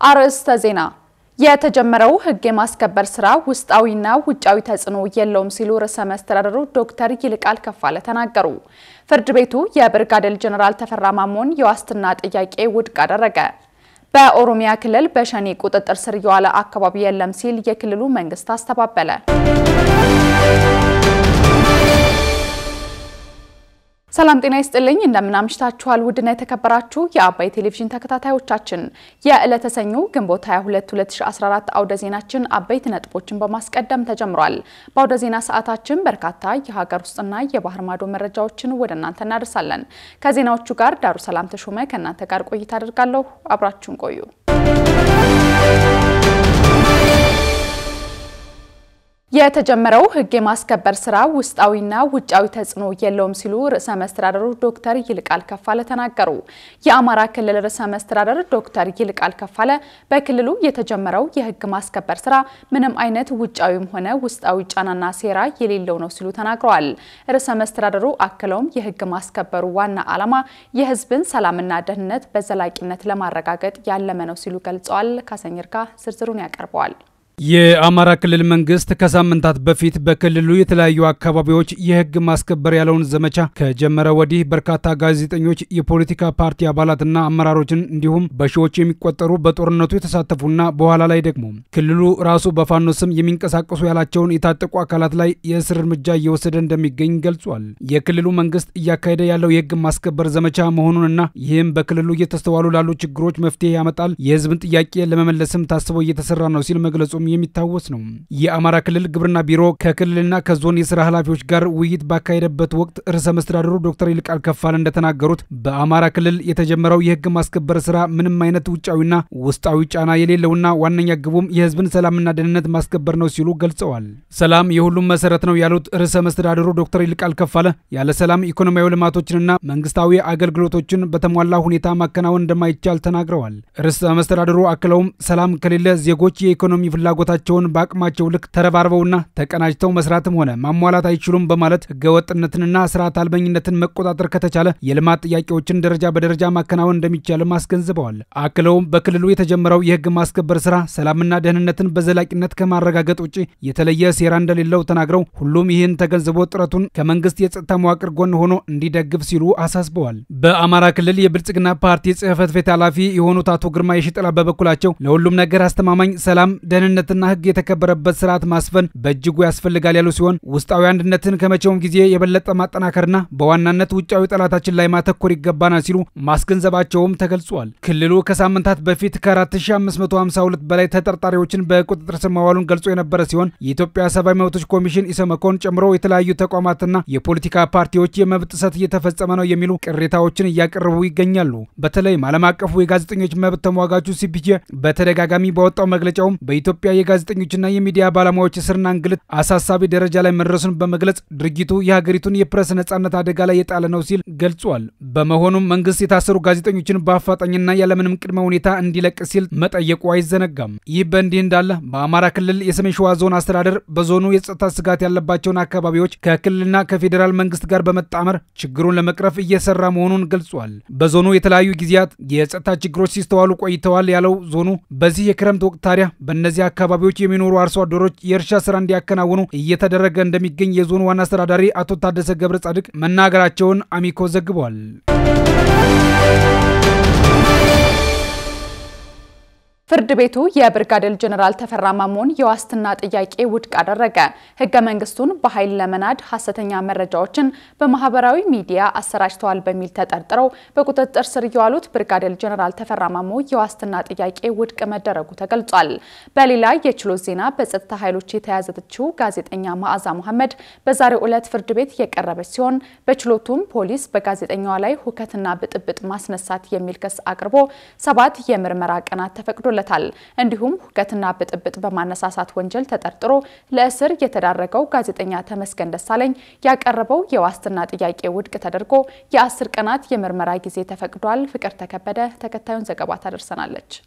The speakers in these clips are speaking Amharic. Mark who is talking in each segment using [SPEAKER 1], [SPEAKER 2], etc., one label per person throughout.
[SPEAKER 1] አርዕስተ ዜና የተጀመረው ሕግ የማስከበር ስራ ውስጣዊና ውጫዊ ተጽዕኖ የለውም ሲሉ ርዕሰ መስተዳድሩ ዶክተር ይልቃል ከፋለ ተናገሩ። ፍርድ ቤቱ የብርጋዴር ጄኔራል ተፈራ ማሞን የዋስትና ጥያቄ ውድቅ አደረገ። በኦሮሚያ ክልል በሸኔ ቁጥጥር ስር የዋለ አካባቢ የለም ሲል የክልሉ መንግስት አስተባበለ። ሰላም ጤና ይስጥልኝ። እንደምናምሽታችኋል ውድና የተከበራችሁ የአባይ ቴሌቪዥን ተከታታዮቻችን የዕለተ ሰኞ ግንቦት 22 2014 አውደ ዜናችን አበይት ነጥቦችን በማስቀደም ተጀምሯል። በአውደ ዜና ሰዓታችን በርካታ የሀገር ውስጥና የባህር ማዶ መረጃዎችን ወደ እናንተ እናደርሳለን። ከዜናዎቹ ጋር ዳሩ ሰላም ተሾመ ከእናንተ ጋር ቆይታ አድርጋለሁ። አብራችሁን ቆዩ። የተጀመረው ሕግ የማስከበር ስራ ውስጣዊና ውጫዊ ተጽዕኖ የለውም ሲሉ ርዕሰ መስተዳደሩ ዶክተር ይልቃል ከፋለ ተናገሩ። የአማራ ክልል ርዕሰ መስተዳደር ዶክተር ይልቃል ከፋለ በክልሉ የተጀመረው የሕግ ማስከበር ስራ ምንም አይነት ውጫዊም ሆነ ውስጣዊ ጫናና ሴራ የሌለው ነው ሲሉ ተናግረዋል። ርዕሰ መስተዳደሩ አክለውም የሕግ ማስከበሩ ዋና ዓላማ የሕዝብን ሰላምና ደህንነት በዘላቂነት ለማረጋገጥ ያለመ ነው ሲሉ ገልጸዋል። ካሰኝርካ ዝርዝሩን ያቀርበዋል።
[SPEAKER 2] የአማራ ክልል መንግስት ከሳምንታት በፊት በክልሉ የተለያዩ አካባቢዎች የህግ ማስከበር ያለውን ዘመቻ ከጀመረ ወዲህ በርካታ ጋዜጠኞች፣ የፖለቲካ ፓርቲ አባላትና አመራሮችን እንዲሁም በሺዎች የሚቆጠሩ በጦርነቱ የተሳተፉና በኋላ ላይ ደግሞ ክልሉ ራሱ በፋኖ ስም የሚንቀሳቀሱ ያላቸውን የታጠቁ አካላት ላይ የእስር እርምጃ እየወሰደ እንደሚገኝ ገልጿል። የክልሉ መንግስት እያካሄደ ያለው የህግ ማስከበር ዘመቻ መሆኑንና ይህም በክልሉ እየተስተዋሉ ላሉ ችግሮች መፍትሄ ያመጣል፣ የህዝብን ጥያቄ ለመመለስም ታስበው እየተሰራ ነው ሲል መግለጹ የሚታወስ ነው። የአማራ ክልል ግብርና ቢሮ ከክልልና ከዞን የስራ ኃላፊዎች ጋር ውይይት ባካሄደበት ወቅት ርዕሰ መስተዳድሩ ዶክተር ይልቃል ከፋለ እንደተናገሩት በአማራ ክልል የተጀመረው የህግ ማስከበር ስራ ምንም አይነት ውጫዊና ውስጣዊ ጫና የሌለውና ዋነኛ ግቡም የህዝብን ሰላምና ደህንነት ማስከበር ነው ሲሉ ገልጸዋል። ሰላም የሁሉም መሰረት ነው ያሉት ርዕሰ መስተዳድሩ ዶክተር ይልቃል ከፋለ ያለ ሰላም ኢኮኖሚያዊ ልማቶችንና መንግስታዊ አገልግሎቶችን በተሟላ ሁኔታ ማከናወን እንደማይቻል ተናግረዋል። ርዕሰ መስተዳድሩ አክለውም ሰላም ከሌለ ዜጎች የኢኮኖሚ ፍላጎ ታቸውን በአቅማቸው ልክ ተረባርበውና ተቀናጅተው መስራትም ሆነ ማሟላት አይችሉም በማለት ህገወጥነትንና ስርዓት አልበኝነትን መቆጣጠር ከተቻለ የልማት ጥያቄዎችን ደረጃ በደረጃ ማከናወን እንደሚቻልም አስገንዝበዋል። አክለውም በክልሉ የተጀመረው የህግ ማስከበር ስራ ሰላምና ደህንነትን በዘላቂነት ከማረጋገጥ ውጭ የተለየ ሴራ እንደሌለው ተናግረው ሁሉም ይህን ተገንዝቦ ጥረቱን ከመንግስት የጸጥታ መዋቅር ጎን ሆኖ እንዲደግፍ ሲሉ አሳስበዋል። በአማራ ክልል የብልጽግና ፓርቲ ጽህፈት ቤት ኃላፊ የሆኑት አቶ ግርማ የሽጥላ በበኩላቸው ለሁሉም ነገር አስተማማኝ ሰላም ደህንነት ና ህግ የተከበረበት ስርዓት ማስፈን በእጅጉ ያስፈልጋል ያሉ ሲሆን ውስጣዊ አንድነትን ከመቼውም ጊዜ የበለጠ ማጠናከርና በዋናነት ውጫዊ ጠላታችን ላይ ማተኮር ይገባናል ሲሉ ማስገንዘባቸውም ተገልጿል። ክልሉ ከሳምንታት በፊት ከ4552 በላይ ተጠርጣሪዎችን በቁጥጥር ስር መዋሉን ገልጾ የነበረ ሲሆን የኢትዮጵያ ሰብአዊ መብቶች ኮሚሽን ኢሰመኮን ጨምሮ የተለያዩ ተቋማትና የፖለቲካ ፓርቲዎች የመብት ጥሰት እየተፈጸመ ነው የሚሉ ቅሬታዎችን እያቀረቡ ይገኛሉ። በተለይም ዓለም አቀፉ የጋዜጠኞች መብት ተሟጋቹ ሲፒጄ በተደጋጋሚ ባወጣው መግለጫውም በኢትዮጵያ የጋዜጠኞችና የሚዲያ ባለሙያዎች እስርና እንግልት አሳሳቢ ደረጃ ላይ መድረሱን በመግለጽ ድርጊቱ የሀገሪቱን የፕሬስ ነጻነት አደጋ ላይ የጣለ ነው ሲል ገልጿል። በመሆኑም መንግስት የታሰሩ ጋዜጠኞችን በአፋጣኝና ያለምንም ቅድመ ሁኔታ እንዲለቅ ሲል መጠየቁ አይዘነጋም። ይህ በእንዲህ እንዳለ በአማራ ክልል የሰሜን ሸዋ ዞን አስተዳደር በዞኑ የጸጥታ ስጋት ያለባቸውን አካባቢዎች ከክልልና ከፌዴራል መንግስት ጋር በመጣመር ችግሩን ለመቅረፍ እየሰራ መሆኑን ገልጿል። በዞኑ የተለያዩ ጊዜያት የጸጥታ ችግሮች ሲስተዋሉ ቆይተዋል ያለው ዞኑ በዚህ የክረምት ወቅት ታዲያ በእነዚህ አካባቢዎች የሚኖሩ አርሶ አደሮች የእርሻ ስራ እንዲያከናውኑ እየተደረገ እንደሚገኝ የዞኑ ዋና አስተዳዳሪ አቶ ታደሰ ገብረ ጻድቅ መናገራቸውን አሚኮ ዘግቧል።
[SPEAKER 1] ፍርድ ቤቱ የብርጋዴር ጄኔራል ተፈራ ማሞን የዋስትና ጥያቄ ውድቅ አደረገ። ህገ መንግስቱን በኃይል ለመናድ ሐሰተኛ መረጃዎችን በማህበራዊ ሚዲያ አሰራጭተዋል በሚል ተጠርጥረው በቁጥጥር ስር የዋሉት ብርጋዴር ጄኔራል ተፈራ ማሞ የዋስትና ጥያቄ ውድቅ መደረጉ ተገልጿል። በሌላ የችሎት ዜና በጸጥታ ኃይሎች የተያዘችው ጋዜጠኛ መዓዛ መሐመድ በዛሬው ዕለት ፍርድ ቤት የቀረበች ሲሆን በችሎቱም ፖሊስ በጋዜጠኛዋ ላይ ሁከትና ብጥብጥ ማስነሳት የሚል ክስ አቅርቦ ሰባት የምርመራ ቀናት ተፈቅዶ ለታል እንዲሁም ሁከትና ብጥብጥ በማነሳሳት ወንጀል ተጠርጥሮ ለእስር የተዳረገው ጋዜጠኛ ተመስገን ደሳለኝ ያቀረበው የዋስትና ጥያቄ ውድቅ ተደርጎ የአስር ቀናት የምርመራ ጊዜ ተፈቅዷል። ፍቅር ተከበደ ተከታዩን ዘገባ ታደርሰናለች።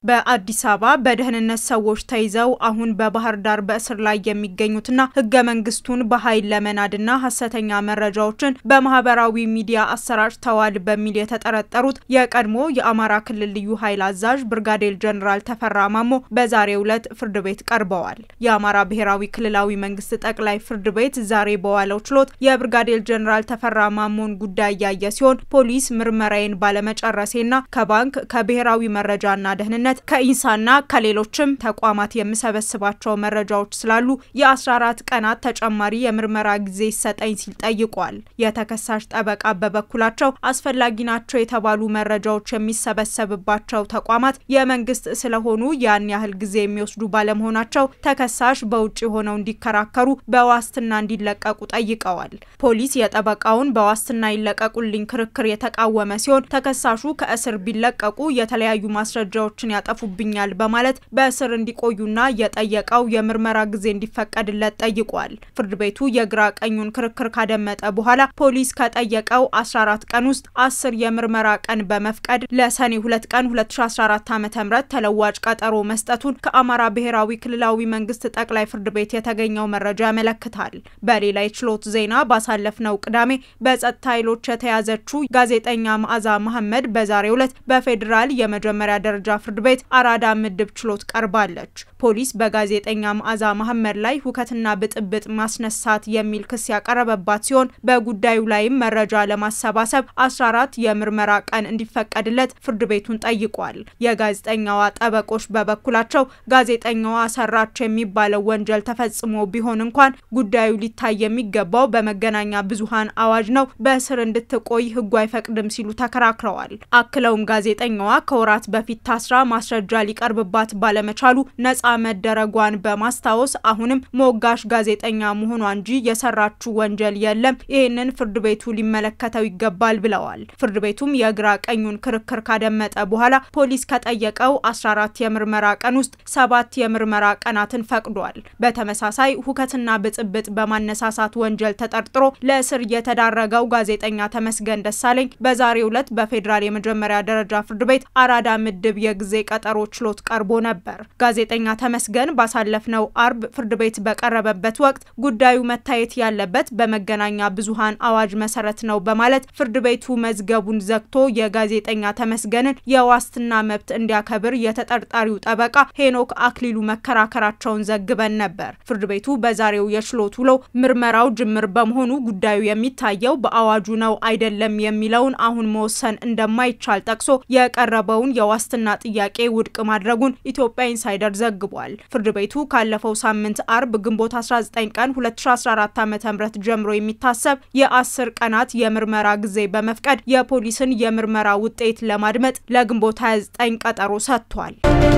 [SPEAKER 3] በአዲስ አበባ በደህንነት ሰዎች ተይዘው አሁን በባህር ዳር በእስር ላይ የሚገኙትና ህገ መንግስቱን በኃይል ለመናድና ሀሰተኛ መረጃዎችን በማህበራዊ ሚዲያ አሰራጭተዋል በሚል የተጠረጠሩት የቀድሞ የአማራ ክልል ልዩ ኃይል አዛዥ ብርጋዴር ጀኔራል ተፈራ ማሞ በዛሬው ዕለት ፍርድ ቤት ቀርበዋል። የአማራ ብሔራዊ ክልላዊ መንግስት ጠቅላይ ፍርድ ቤት ዛሬ በዋለው ችሎት የብርጋዴር ጀኔራል ተፈራ ማሞን ጉዳይ ያየ ሲሆን ፖሊስ ምርመራዬን ባለመጨረሴና ከባንክ ከብሔራዊ መረጃና ደህንነት ከኢንሳና ከሌሎችም ተቋማት የምሰበስባቸው መረጃዎች ስላሉ የ14 ቀናት ተጨማሪ የምርመራ ጊዜ ይሰጠኝ ሲል ጠይቋል። የተከሳሽ ጠበቃ በበኩላቸው አስፈላጊ ናቸው የተባሉ መረጃዎች የሚሰበሰብባቸው ተቋማት የመንግስት ስለሆኑ ያን ያህል ጊዜ የሚወስዱ ባለመሆናቸው ተከሳሽ በውጭ ሆነው እንዲከራከሩ በዋስትና እንዲለቀቁ ጠይቀዋል። ፖሊስ የጠበቃውን በዋስትና ይለቀቁልኝ ክርክር የተቃወመ ሲሆን ተከሳሹ ከእስር ቢለቀቁ የተለያዩ ማስረጃዎችን ያጠፉብኛል በማለት በእስር እንዲቆዩና የጠየቀው የምርመራ ጊዜ እንዲፈቀድለት ጠይቋል። ፍርድ ቤቱ የግራ ቀኙን ክርክር ካደመጠ በኋላ ፖሊስ ከጠየቀው 14 ቀን ውስጥ አስር የምርመራ ቀን በመፍቀድ ለሰኔ 2 ቀን 2014 ዓ.ም ተለዋጭ ቀጠሮ መስጠቱን ከአማራ ብሔራዊ ክልላዊ መንግስት ጠቅላይ ፍርድ ቤት የተገኘው መረጃ ያመለክታል። በሌላ የችሎት ዜና ባሳለፍነው ቅዳሜ በጸጥታ ኃይሎች የተያዘችው ጋዜጠኛ መዓዛ መሐመድ በዛሬው ዕለት በፌዴራል የመጀመሪያ ደረጃ ፍርድ ቤት አራዳ ምድብ ችሎት ቀርባለች። ፖሊስ በጋዜጠኛ መዓዛ መሐመድ ላይ ሁከትና ብጥብጥ ማስነሳት የሚል ክስ ያቀረበባት ሲሆን በጉዳዩ ላይም መረጃ ለማሰባሰብ 14 የምርመራ ቀን እንዲፈቀድለት ፍርድ ቤቱን ጠይቋል። የጋዜጠኛዋ ጠበቆች በበኩላቸው ጋዜጠኛዋ ሰራች የሚባለው ወንጀል ተፈጽሞ ቢሆን እንኳን ጉዳዩ ሊታይ የሚገባው በመገናኛ ብዙሃን አዋጅ ነው፣ በእስር እንድትቆይ ህጉ አይፈቅድም ሲሉ ተከራክረዋል። አክለውም ጋዜጠኛዋ ከወራት በፊት ታስራ ማስረጃ ሊቀርብባት ባለመቻሉ ነጻ መደረጓን በማስታወስ አሁንም ሞጋሽ ጋዜጠኛ መሆኗ እንጂ የሰራችው ወንጀል የለም፣ ይህንን ፍርድ ቤቱ ሊመለከተው ይገባል ብለዋል። ፍርድ ቤቱም የግራ ቀኙን ክርክር ካደመጠ በኋላ ፖሊስ ከጠየቀው 14 የምርመራ ቀን ውስጥ ሰባት የምርመራ ቀናትን ፈቅዷል። በተመሳሳይ ሁከትና ብጥብጥ በማነሳሳት ወንጀል ተጠርጥሮ ለእስር የተዳረገው ጋዜጠኛ ተመስገን ደሳለኝ በዛሬው ዕለት በፌዴራል የመጀመሪያ ደረጃ ፍርድ ቤት አራዳ ምድብ የጊዜ ቀጠሮ ችሎት ቀርቦ ነበር። ጋዜጠኛ ተመስገን ባሳለፍነው አርብ ፍርድ ቤት በቀረበበት ወቅት ጉዳዩ መታየት ያለበት በመገናኛ ብዙሃን አዋጅ መሰረት ነው በማለት ፍርድ ቤቱ መዝገቡን ዘግቶ የጋዜጠኛ ተመስገንን የዋስትና መብት እንዲያከብር የተጠርጣሪው ጠበቃ ሄኖክ አክሊሉ መከራከራቸውን ዘግበን ነበር። ፍርድ ቤቱ በዛሬው የችሎት ውሎ ምርመራው ጅምር በመሆኑ ጉዳዩ የሚታየው በአዋጁ ነው አይደለም የሚለውን አሁን መወሰን እንደማይቻል ጠቅሶ የቀረበውን የዋስትና ጥያቄ ውድቅ ማድረጉን ኢትዮጵያ ኢንሳይደር ዘግቧል። ፍርድ ቤቱ ካለፈው ሳምንት አርብ ግንቦት 19 ቀን 2014 ዓ.ም ጀምሮ የሚታሰብ የአስር ቀናት የምርመራ ጊዜ በመፍቀድ የፖሊስን የምርመራ ውጤት ለማድመጥ ለግንቦት 29 ቀጠሮ ሰጥቷል።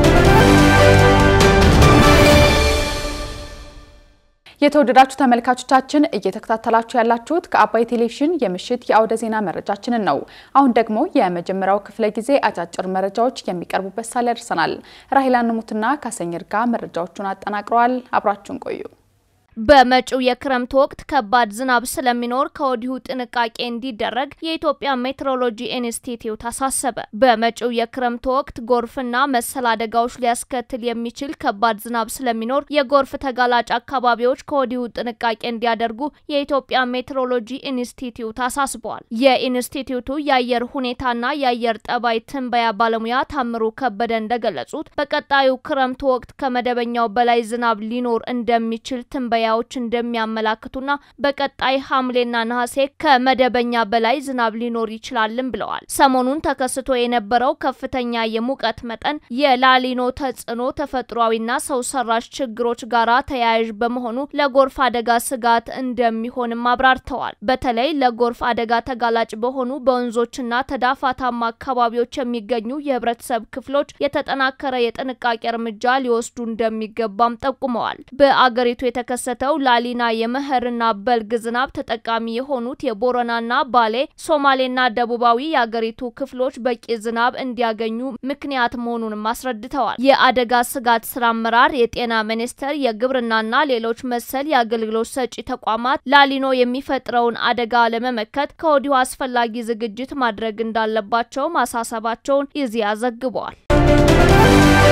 [SPEAKER 1] የተወደዳችሁ ተመልካቾቻችን እየተከታተላችሁ ያላችሁት ከአባይ ቴሌቪዥን የምሽት የአውደ ዜና መረጃችንን ነው። አሁን ደግሞ የመጀመሪያው ክፍለ ጊዜ አጫጭር መረጃዎች የሚቀርቡበት ሳለ ደርሰናል። ራሂላ ንሙትና ካሰኝር ጋር መረጃዎቹን አጠናቅረዋል። አብራችሁን ቆዩ።
[SPEAKER 4] በመጪው የክረምት ወቅት ከባድ ዝናብ ስለሚኖር ከወዲሁ ጥንቃቄ እንዲደረግ የኢትዮጵያ ሜትሮሎጂ ኢንስቲትዩት አሳሰበ። በመጪው የክረምት ወቅት ጎርፍና መሰል አደጋዎች ሊያስከትል የሚችል ከባድ ዝናብ ስለሚኖር የጎርፍ ተጋላጭ አካባቢዎች ከወዲሁ ጥንቃቄ እንዲያደርጉ የኢትዮጵያ ሜትሮሎጂ ኢንስቲትዩት አሳስበዋል። የኢንስቲትዩቱ የአየር ሁኔታና የአየር ጠባይ ትንበያ ባለሙያ ታምሩ ከበደ እንደገለጹት በቀጣዩ ክረምት ወቅት ከመደበኛው በላይ ዝናብ ሊኖር እንደሚችል ትንበያ ዎች እንደሚያመላክቱና በቀጣይ ሐምሌና ነሐሴ ከመደበኛ በላይ ዝናብ ሊኖር ይችላልም ብለዋል። ሰሞኑን ተከስቶ የነበረው ከፍተኛ የሙቀት መጠን የላሊኖ ተጽዕኖ ተፈጥሯዊና ሰው ሰራሽ ችግሮች ጋራ ተያያዥ በመሆኑ ለጎርፍ አደጋ ስጋት እንደሚሆንም አብራርተዋል። በተለይ ለጎርፍ አደጋ ተጋላጭ በሆኑ በወንዞችና ተዳፋታማ አካባቢዎች የሚገኙ የህብረተሰብ ክፍሎች የተጠናከረ የጥንቃቄ እርምጃ ሊወስዱ እንደሚገባም ጠቁመዋል። በአገሪቱ የተከሰ ተው ላሊና የመኸርና በልግ ዝናብ ተጠቃሚ የሆኑት የቦረናና ባሌ ሶማሌና ደቡባዊ የአገሪቱ ክፍሎች በቂ ዝናብ እንዲያገኙ ምክንያት መሆኑንም አስረድተዋል። የአደጋ ስጋት ስራ አመራር፣ የጤና ሚኒስቴር፣ የግብርናና ሌሎች መሰል የአገልግሎት ሰጪ ተቋማት ላሊኖ የሚፈጥረውን አደጋ ለመመከት ከወዲሁ አስፈላጊ ዝግጅት ማድረግ እንዳለባቸው ማሳሰባቸውን ኢዜአ ዘግቧል።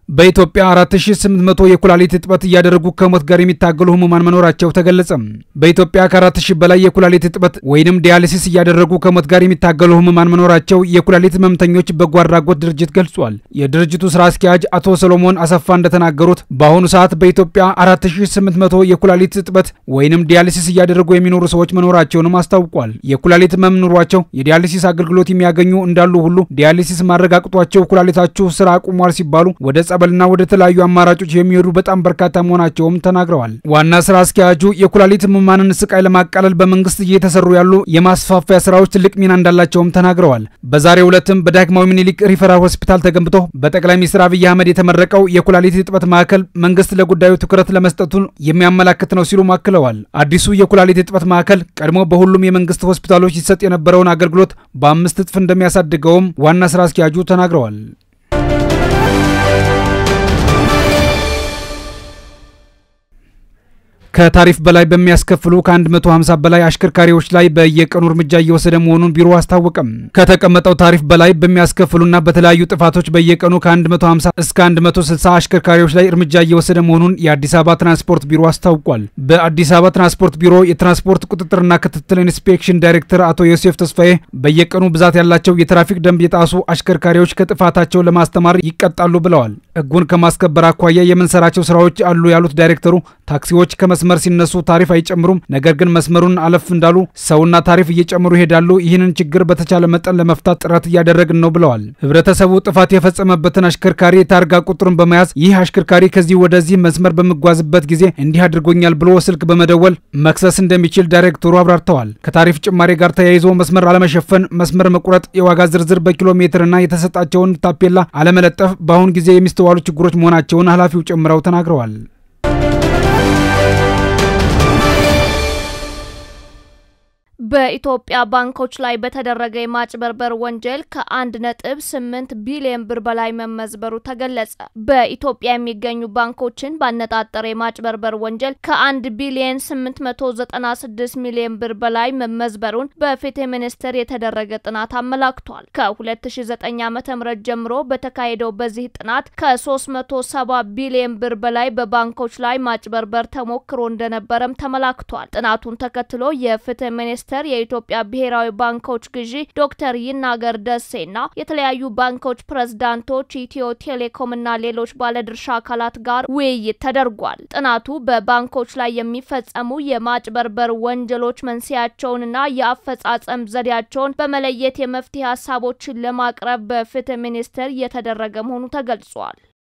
[SPEAKER 2] በኢትዮጵያ 4800 የኩላሊት እጥበት እያደረጉ ከሞት ጋር የሚታገሉ ህሙማን መኖራቸው ተገለጸ። በኢትዮጵያ ከ4000 በላይ የኩላሊት እጥበት ወይንም ዲያሊሲስ እያደረጉ ከሞት ጋር የሚታገሉ ህሙማን መኖራቸው የኩላሊት ህመምተኞች በጎ አድራጎት ድርጅት ገልጿል። የድርጅቱ ስራ አስኪያጅ አቶ ሰሎሞን አሰፋ እንደተናገሩት በአሁኑ ሰዓት በኢትዮጵያ 4800 የኩላሊት እጥበት ወይንም ዲያሊሲስ እያደረጉ የሚኖሩ ሰዎች መኖራቸውንም አስታውቋል። የኩላሊት ህመም ኑሯቸው የዲያሊሲስ አገልግሎት የሚያገኙ እንዳሉ ሁሉ ዲያሊሲስ ማረጋግጧቸው ኩላሊታችሁ ስራ አቁሟል ሲባሉ ወደ ጸበልና ወደ ተለያዩ አማራጮች የሚሄዱ በጣም በርካታ መሆናቸውም ተናግረዋል። ዋና ስራ አስኪያጁ የኩላሊት ህሙማንን ስቃይ ለማቃለል በመንግስት እየተሰሩ ያሉ የማስፋፊያ ስራዎች ትልቅ ሚና እንዳላቸውም ተናግረዋል። በዛሬው ዕለትም በዳግማዊ ምኒልክ ሪፈራል ሆስፒታል ተገንብቶ በጠቅላይ ሚኒስትር አብይ አህመድ የተመረቀው የኩላሊት እጥበት ማዕከል መንግስት ለጉዳዩ ትኩረት ለመስጠቱን የሚያመላክት ነው ሲሉ አክለዋል። አዲሱ የኩላሊት እጥበት ማዕከል ቀድሞ በሁሉም የመንግስት ሆስፒታሎች ይሰጥ የነበረውን አገልግሎት በአምስት እጥፍ እንደሚያሳድገውም ዋና ስራ አስኪያጁ ተናግረዋል። ከታሪፍ በላይ በሚያስከፍሉ ከ150 በላይ አሽከርካሪዎች ላይ በየቀኑ እርምጃ እየወሰደ መሆኑን ቢሮ አስታወቀም። ከተቀመጠው ታሪፍ በላይ በሚያስከፍሉና በተለያዩ ጥፋቶች በየቀኑ ከ150 እስከ 160 አሽከርካሪዎች ላይ እርምጃ እየወሰደ መሆኑን የአዲስ አበባ ትራንስፖርት ቢሮ አስታውቋል። በአዲስ አበባ ትራንስፖርት ቢሮ የትራንስፖርት ቁጥጥርና ክትትል ኢንስፔክሽን ዳይሬክተር አቶ ዮሴፍ ተስፋዬ በየቀኑ ብዛት ያላቸው የትራፊክ ደንብ የጣሱ አሽከርካሪዎች ከጥፋታቸው ለማስተማር ይቀጣሉ ብለዋል። ሕጉን ከማስከበር አኳያ የምንሰራቸው ስራዎች አሉ ያሉት ዳይሬክተሩ ታክሲዎች መስመር ሲነሱ ታሪፍ አይጨምሩም። ነገር ግን መስመሩን አለፍ እንዳሉ ሰውና ታሪፍ እየጨመሩ ይሄዳሉ። ይህንን ችግር በተቻለ መጠን ለመፍታት ጥረት እያደረግን ነው ብለዋል። ህብረተሰቡ ጥፋት የፈጸመበትን አሽከርካሪ የታርጋ ቁጥሩን በመያዝ ይህ አሽከርካሪ ከዚህ ወደዚህ መስመር በሚጓዝበት ጊዜ እንዲህ አድርጎኛል ብሎ ስልክ በመደወል መክሰስ እንደሚችል ዳይሬክተሩ አብራርተዋል። ከታሪፍ ጭማሪ ጋር ተያይዞ መስመር አለመሸፈን፣ መስመር መቁረጥ፣ የዋጋ ዝርዝር በኪሎ ሜትርና የተሰጣቸውን ታፔላ አለመለጠፍ በአሁን ጊዜ የሚስተዋሉ ችግሮች መሆናቸውን ኃላፊው ጨምረው ተናግረዋል።
[SPEAKER 4] በኢትዮጵያ ባንኮች ላይ በተደረገ የማጭበርበር ወንጀል ከአንድ ነጥብ ስምንት ቢሊዮን ብር በላይ መመዝበሩ ተገለጸ። በኢትዮጵያ የሚገኙ ባንኮችን ባነጣጠረ የማጭበርበር ወንጀል ከአንድ ቢሊዮን ስምንት መቶ ዘጠና ስድስት ሚሊዮን ብር በላይ መመዝበሩን በፍትህ ሚኒስቴር የተደረገ ጥናት አመላክቷል። ከ2009 ዓ.ም ጀምሮ በተካሄደው በዚህ ጥናት ከ370 ቢሊዮን ብር በላይ በባንኮች ላይ ማጭበርበር ተሞክሮ እንደነበረም ተመላክቷል። ጥናቱን ተከትሎ የፍትህ ሚኒስቴር የኢትዮጵያ ብሔራዊ ባንኮች ግዢ ዶክተር ይናገር ደሴና የተለያዩ ባንኮች ፕሬዝዳንቶች፣ ኢትዮ ቴሌኮም እና ሌሎች ባለድርሻ አካላት ጋር ውይይት ተደርጓል። ጥናቱ በባንኮች ላይ የሚፈጸሙ የማጭበርበር ወንጀሎች መንስኤያቸውንና የአፈጻጸም ዘዴያቸውን በመለየት የመፍትሄ ሀሳቦችን ለማቅረብ በፍትህ ሚኒስቴር እየተደረገ መሆኑ ተገልጿል።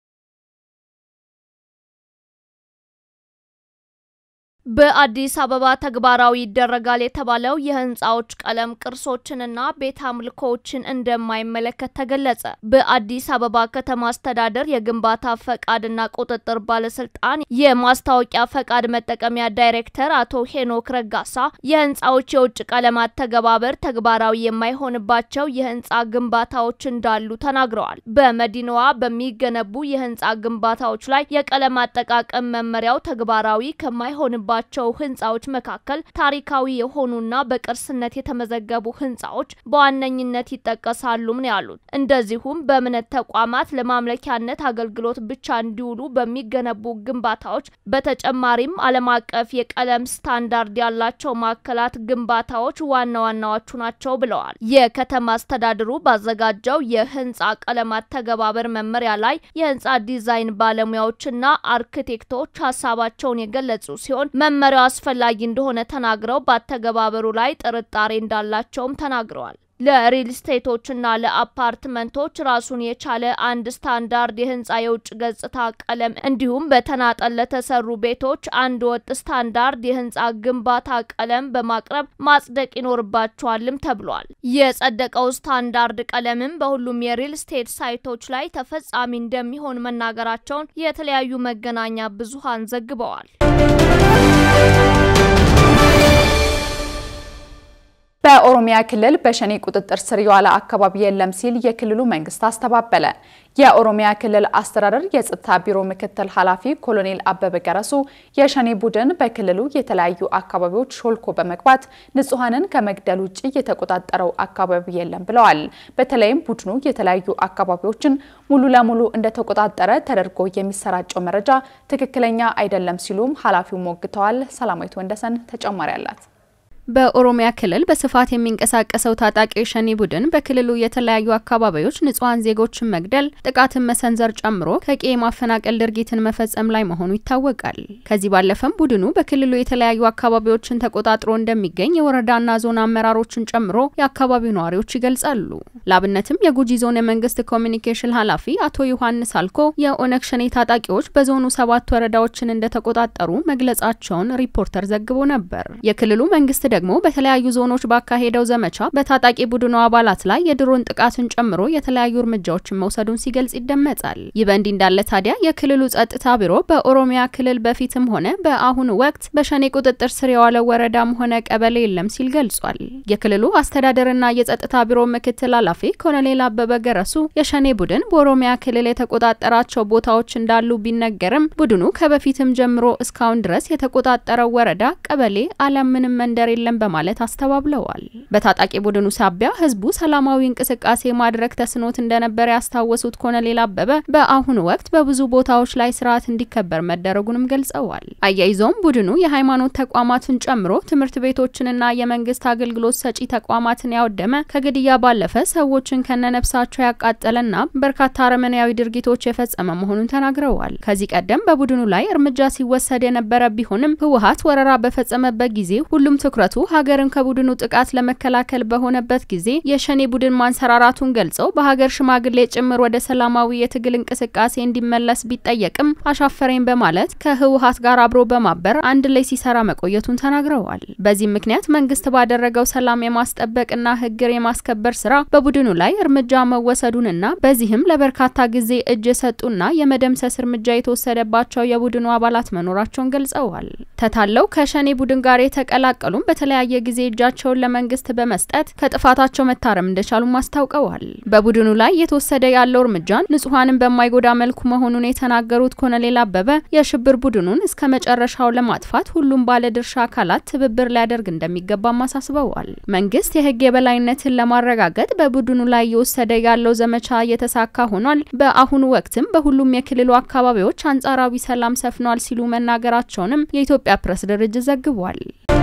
[SPEAKER 4] በአዲስ አበባ ተግባራዊ ይደረጋል የተባለው የህንፃዎች ቀለም ቅርሶችንና ቤት አምልኮዎችን እንደማይመለከት ተገለጸ። በአዲስ አበባ ከተማ አስተዳደር የግንባታ ፈቃድና ቁጥጥር ባለስልጣን የማስታወቂያ ፈቃድ መጠቀሚያ ዳይሬክተር አቶ ሄኖክ ረጋሳ የህንፃዎች የውጭ ቀለማት ተገባበር ተግባራዊ የማይሆንባቸው የህንፃ ግንባታዎች እንዳሉ ተናግረዋል። በመዲናዋ በሚገነቡ የህንፃ ግንባታዎች ላይ የቀለም አጠቃቀም መመሪያው ተግባራዊ ከማይሆንባ ባቸው ህንፃዎች መካከል ታሪካዊ የሆኑና በቅርስነት የተመዘገቡ ህንፃዎች በዋነኝነት ይጠቀሳሉም ነው ያሉት። እንደዚሁም በእምነት ተቋማት ለማምለኪያነት አገልግሎት ብቻ እንዲውሉ በሚገነቡ ግንባታዎች፣ በተጨማሪም ዓለም አቀፍ የቀለም ስታንዳርድ ያላቸው ማዕከላት ግንባታዎች ዋና ዋናዎቹ ናቸው ብለዋል። የከተማ አስተዳደሩ ባዘጋጀው የህንፃ ቀለማት ተገባበር መመሪያ ላይ የህንፃ ዲዛይን ባለሙያዎችና አርክቴክቶች ሀሳባቸውን የገለጹ ሲሆን መመሪያው አስፈላጊ እንደሆነ ተናግረው በአተገባበሩ ላይ ጥርጣሬ እንዳላቸውም ተናግረዋል። ለሪል ስቴቶችና ለአፓርትመንቶች ራሱን የቻለ አንድ ስታንዳርድ የህንፃ የውጭ ገጽታ ቀለም እንዲሁም በተናጠል ለተሰሩ ቤቶች አንድ ወጥ ስታንዳርድ የህንፃ ግንባታ ቀለም በማቅረብ ማጽደቅ ይኖርባቸዋልም ተብሏል። የጸደቀው ስታንዳርድ ቀለምም በሁሉም የሪል ስቴት ሳይቶች ላይ ተፈጻሚ እንደሚሆን መናገራቸውን የተለያዩ መገናኛ ብዙሃን ዘግበዋል።
[SPEAKER 1] በኦሮሚያ ክልል በሸኔ ቁጥጥር ስር የዋለ አካባቢ የለም ሲል የክልሉ መንግስት አስተባበለ። የኦሮሚያ ክልል አስተዳደር የጸጥታ ቢሮ ምክትል ኃላፊ ኮሎኔል አበበ ገረሱ የሸኔ ቡድን በክልሉ የተለያዩ አካባቢዎች ሾልኮ በመግባት ንጹሐንን ከመግደል ውጭ የተቆጣጠረው አካባቢ የለም ብለዋል። በተለይም ቡድኑ የተለያዩ አካባቢዎችን ሙሉ ለሙሉ እንደተቆጣጠረ ተደርጎ የሚሰራጨው መረጃ ትክክለኛ አይደለም ሲሉም ኃላፊው ሞግተዋል። ሰላማዊት ወንደሰን ተጨማሪ አላት።
[SPEAKER 5] በኦሮሚያ ክልል በስፋት የሚንቀሳቀሰው ታጣቂ ሸኔ ቡድን በክልሉ የተለያዩ አካባቢዎች ንጹሐን ዜጎችን መግደል፣ ጥቃትን መሰንዘር ጨምሮ ከቄ ማፈናቀል ድርጊትን መፈጸም ላይ መሆኑ ይታወቃል። ከዚህ ባለፈም ቡድኑ በክልሉ የተለያዩ አካባቢዎችን ተቆጣጥሮ እንደሚገኝ የወረዳና ዞን አመራሮችን ጨምሮ የአካባቢው ነዋሪዎች ይገልጻሉ። ላብነትም የጉጂ ዞን የመንግስት ኮሚኒኬሽን ኃላፊ አቶ ዮሐንስ አልኮ የኦነግ ሸኔ ታጣቂዎች በዞኑ ሰባት ወረዳዎችን እንደተቆጣጠሩ መግለጻቸውን ሪፖርተር ዘግቦ ነበር። የክልሉ መንግስት ደግሞ በተለያዩ ዞኖች ባካሄደው ዘመቻ በታጣቂ ቡድኑ አባላት ላይ የድሮን ጥቃትን ጨምሮ የተለያዩ እርምጃዎችን መውሰዱን ሲገልጽ ይደመጣል። ይህ በእንዲህ እንዳለ ታዲያ የክልሉ ጸጥታ ቢሮ በኦሮሚያ ክልል በፊትም ሆነ በአሁኑ ወቅት በሸኔ ቁጥጥር ስር የዋለው ወረዳም ሆነ ቀበሌ የለም ሲል ገልጿል። የክልሉ አስተዳደርና የጸጥታ ቢሮ ምክትል ኃላፊ ኮሎኔል አበበ ገረሱ የሸኔ ቡድን በኦሮሚያ ክልል የተቆጣጠራቸው ቦታዎች እንዳሉ ቢነገርም ቡድኑ ከበፊትም ጀምሮ እስካሁን ድረስ የተቆጣጠረው ወረዳ፣ ቀበሌ አሊያም ምንም መንደር የለም በማለት አስተባብለዋል። በታጣቂ ቡድኑ ሳቢያ ህዝቡ ሰላማዊ እንቅስቃሴ ማድረግ ተስኖት እንደነበረ ያስታወሱት ኮሎኔል አበበ በአሁኑ ወቅት በብዙ ቦታዎች ላይ ስርዓት እንዲከበር መደረጉንም ገልጸዋል። አያይዘውም ቡድኑ የሃይማኖት ተቋማትን ጨምሮ ትምህርት ቤቶችንና የመንግስት አገልግሎት ሰጪ ተቋማትን ያወደመ ከግድያ ባለፈ ሰዎችን ከነነፍሳቸው ያቃጠለና በርካታ አረመኔያዊ ድርጊቶች የፈጸመ መሆኑን ተናግረዋል። ከዚህ ቀደም በቡድኑ ላይ እርምጃ ሲወሰድ የነበረ ቢሆንም ህወሀት ወረራ በፈጸመበት ጊዜ ሁሉም ትኩረቱ ሀገርን ከቡድኑ ጥቃት ለመከላከል በሆነበት ጊዜ የሸኔ ቡድን ማንሰራራቱን ገልጸው በሀገር ሽማግሌ ጭምር ወደ ሰላማዊ የትግል እንቅስቃሴ እንዲመለስ ቢጠየቅም አሻፈረኝ በማለት ከህወሀት ጋር አብሮ በማበር አንድ ላይ ሲሰራ መቆየቱን ተናግረዋል። በዚህም ምክንያት መንግስት ባደረገው ሰላም የማስጠበቅና ህግን የማስከበር ስራ በቡድኑ ላይ እርምጃ መወሰዱንና በዚህም ለበርካታ ጊዜ እጅ የሰጡና የመደምሰስ እርምጃ የተወሰደባቸው የቡድኑ አባላት መኖራቸውን ገልጸዋል። ተታለው ከሸኔ ቡድን ጋር የተቀላቀሉም በተለያየ ጊዜ እጃቸውን ለመንግስት በመስጠት ከጥፋታቸው መታረም እንደቻሉም አስታውቀዋል። በቡድኑ ላይ እየተወሰደ ያለው እርምጃን ንጹሐንን በማይጎዳ መልኩ መሆኑን የተናገሩት ኮሎኔል አበበ የሽብር ቡድኑን እስከ መጨረሻው ለማጥፋት ሁሉም ባለድርሻ አካላት ትብብር ሊያደርግ እንደሚገባም አሳስበዋል። መንግስት የህግ የበላይነትን ለማረጋገጥ በቡድኑ ላይ እየወሰደ ያለው ዘመቻ እየተሳካ ሆኗል። በአሁኑ ወቅትም በሁሉም የክልሉ አካባቢዎች አንጻራዊ ሰላም ሰፍኗል ሲሉ መናገራቸውንም የኢትዮጵያ ፕሬስ ድርጅት ዘግቧል።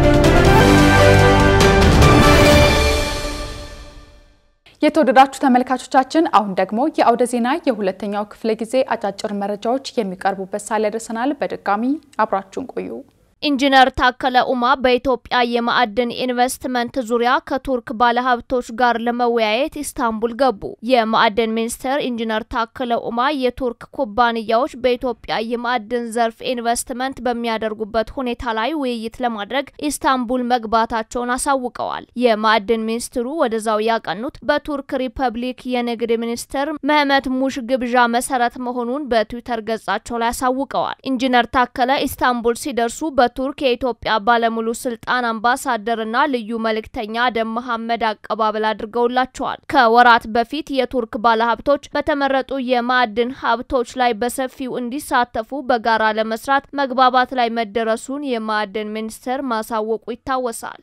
[SPEAKER 1] የተወደዳችሁ ተመልካቾቻችን አሁን ደግሞ የአውደ ዜና የሁለተኛው ክፍለ ጊዜ አጫጭር መረጃዎች የሚቀርቡበት ሳለ ደርሰናል። በድጋሚ አብራችሁን ቆዩ።
[SPEAKER 4] ኢንጂነር ታከለ ኡማ በኢትዮጵያ የማዕድን ኢንቨስትመንት ዙሪያ ከቱርክ ባለሀብቶች ጋር ለመወያየት ኢስታንቡል ገቡ። የማዕድን ሚኒስትር ኢንጂነር ታከለ ኡማ የቱርክ ኩባንያዎች በኢትዮጵያ የማዕድን ዘርፍ ኢንቨስትመንት በሚያደርጉበት ሁኔታ ላይ ውይይት ለማድረግ ኢስታንቡል መግባታቸውን አሳውቀዋል። የማዕድን ሚኒስትሩ ወደዛው ያቀኑት በቱርክ ሪፐብሊክ የንግድ ሚኒስትር መህመት ሙሽ ግብዣ መሰረት መሆኑን በትዊተር ገጻቸው ላይ አሳውቀዋል። ኢንጂነር ታከለ ኢስታንቡል ሲደርሱ በቱርክ የኢትዮጵያ ባለሙሉ ስልጣን አምባሳደርና ልዩ መልእክተኛ አደም መሐመድ አቀባበል አድርገውላቸዋል። ከወራት በፊት የቱርክ ባለሀብቶች በተመረጡ የማዕድን ሀብቶች ላይ በሰፊው እንዲሳተፉ በጋራ ለመስራት መግባባት ላይ መደረሱን የማዕድን ሚኒስቴር ማሳወቁ ይታወሳል።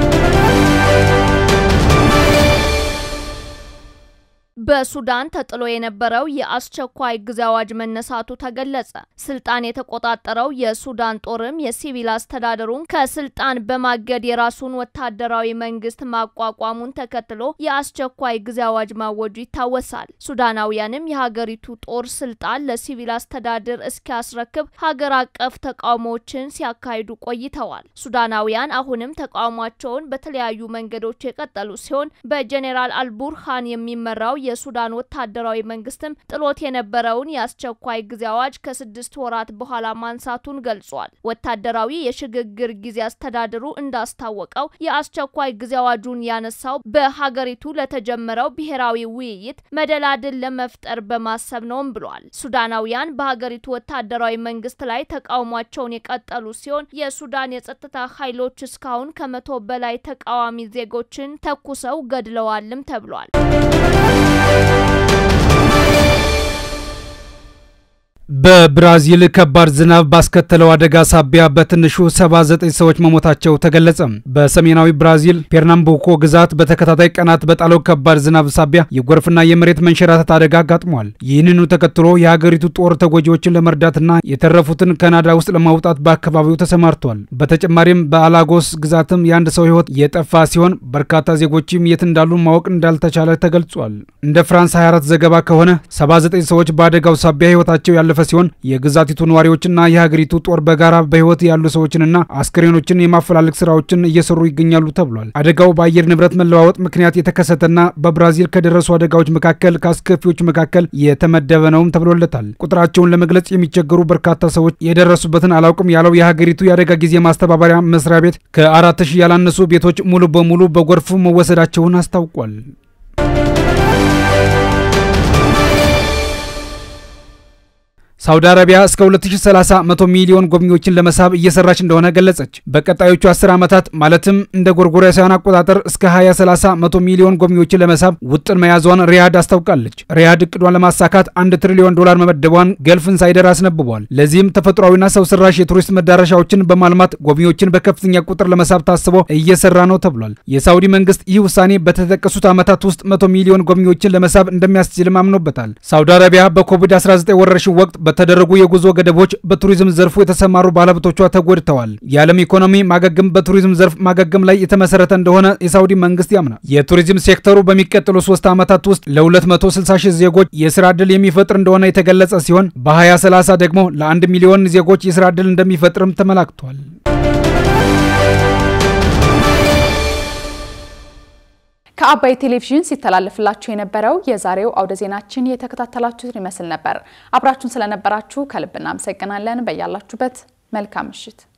[SPEAKER 4] በሱዳን ተጥሎ የነበረው የአስቸኳይ ጊዜ አዋጅ መነሳቱ ተገለጸ። ስልጣን የተቆጣጠረው የሱዳን ጦርም የሲቪል አስተዳደሩን ከስልጣን በማገድ የራሱን ወታደራዊ መንግስት ማቋቋሙን ተከትሎ የአስቸኳይ ጊዜ አዋጅ ማወጁ ይታወሳል። ሱዳናውያንም የሀገሪቱ ጦር ስልጣን ለሲቪል አስተዳደር እስኪያስረክብ ሀገር አቀፍ ተቃውሞዎችን ሲያካሂዱ ቆይተዋል። ሱዳናውያን አሁንም ተቃውሟቸውን በተለያዩ መንገዶች የቀጠሉ ሲሆን በጄኔራል አልቡርሃን የሚመራው የሱዳን ወታደራዊ መንግስትም ጥሎት የነበረውን የአስቸኳይ ጊዜ አዋጅ ከስድስት ወራት በኋላ ማንሳቱን ገልጿል። ወታደራዊ የሽግግር ጊዜ አስተዳደሩ እንዳስታወቀው የአስቸኳይ ጊዜ አዋጁን ያነሳው በሀገሪቱ ለተጀመረው ብሔራዊ ውይይት መደላድል ለመፍጠር በማሰብ ነውም ብሏል። ሱዳናውያን በሀገሪቱ ወታደራዊ መንግስት ላይ ተቃውሟቸውን የቀጠሉ ሲሆን የሱዳን የጸጥታ ኃይሎች እስካሁን ከመቶ በላይ ተቃዋሚ ዜጎችን ተኩሰው ገድለዋልም ተብሏል።
[SPEAKER 2] በብራዚል ከባድ ዝናብ ባስከተለው አደጋ ሳቢያ በትንሹ 79 ሰዎች መሞታቸው ተገለጸ። በሰሜናዊ ብራዚል ፔርናምቡኮ ግዛት በተከታታይ ቀናት በጣለው ከባድ ዝናብ ሳቢያ የጎርፍና የመሬት መንሸራተት አደጋ አጋጥሟል። ይህንኑ ተከትሎ የሀገሪቱ ጦር ተጎጂዎችን ለመርዳትና የተረፉትን ካናዳ ውስጥ ለማውጣት በአካባቢው ተሰማርቷል። በተጨማሪም በአላጎስ ግዛትም የአንድ ሰው ሕይወት የጠፋ ሲሆን በርካታ ዜጎችም የት እንዳሉ ማወቅ እንዳልተቻለ ተገልጿል። እንደ ፍራንስ 24 ዘገባ ከሆነ 79 ሰዎች በአደጋው ሳቢያ ሕይወታቸው ያለ ያለፈ ሲሆን የግዛቲቱ ነዋሪዎችና የሀገሪቱ ጦር በጋራ በህይወት ያሉ ሰዎችንና አስክሬኖችን የማፈላለግ ስራዎችን እየሰሩ ይገኛሉ ተብሏል። አደጋው በአየር ንብረት መለዋወጥ ምክንያት የተከሰተና በብራዚል ከደረሱ አደጋዎች መካከል ከአስከፊዎቹ መካከል የተመደበ ነውም ተብሎለታል። ቁጥራቸውን ለመግለጽ የሚቸገሩ በርካታ ሰዎች የደረሱበትን አላውቅም ያለው የሀገሪቱ የአደጋ ጊዜ ማስተባበሪያ መስሪያ ቤት ከአራት ሺህ ያላነሱ ቤቶች ሙሉ በሙሉ በጎርፉ መወሰዳቸውን አስታውቋል። ሳውዲ አረቢያ እስከ 2030 100 ሚሊዮን ጎብኚዎችን ለመሳብ እየሰራች እንደሆነ ገለጸች። በቀጣዮቹ 10 ዓመታት ማለትም እንደ ጎርጎሮሳውያን አቆጣጠር እስከ 2030 100 ሚሊዮን ጎብኚዎችን ለመሳብ ውጥን መያዟን ሪያድ አስታውቃለች። ሪያድ እቅዷን ለማሳካት አንድ ትሪሊዮን ዶላር መመደቧን ገልፍ ኢንሳይደር አስነብቧል። ለዚህም ተፈጥሯዊና ሰው ሰራሽ የቱሪስት መዳረሻዎችን በማልማት ጎብኚዎችን በከፍተኛ ቁጥር ለመሳብ ታስቦ እየሰራ ነው ተብሏል። የሳውዲ መንግስት ይህ ውሳኔ በተጠቀሱት ዓመታት ውስጥ 100 ሚሊዮን ጎብኚዎችን ለመሳብ እንደሚያስችልም አምኖበታል። ሳውዲ አረቢያ በኮቪድ-19 ወረርሽኝ ወቅት በተደረጉ የጉዞ ገደቦች በቱሪዝም ዘርፉ የተሰማሩ ባለሀብቶቿ ተጎድተዋል። የዓለም ኢኮኖሚ ማገገም በቱሪዝም ዘርፍ ማገገም ላይ የተመሰረተ እንደሆነ የሳውዲ መንግስት ያምናል። የቱሪዝም ሴክተሩ በሚቀጥሉ ሶስት ዓመታት ውስጥ ለ260 ሺህ ዜጎች የስራ ዕድል የሚፈጥር እንደሆነ የተገለጸ ሲሆን በ2030 ደግሞ ለአንድ ሚሊዮን ዜጎች የስራ ዕድል እንደሚፈጥርም ተመላክቷል።
[SPEAKER 1] ከአባይ ቴሌቪዥን ሲተላለፍላችሁ የነበረው የዛሬው አውደ ዜናችን የተከታተላችሁትን ይመስል ነበር። አብራችሁን ስለነበራችሁ ከልብ እናመሰግናለን። በያላችሁበት መልካም ምሽት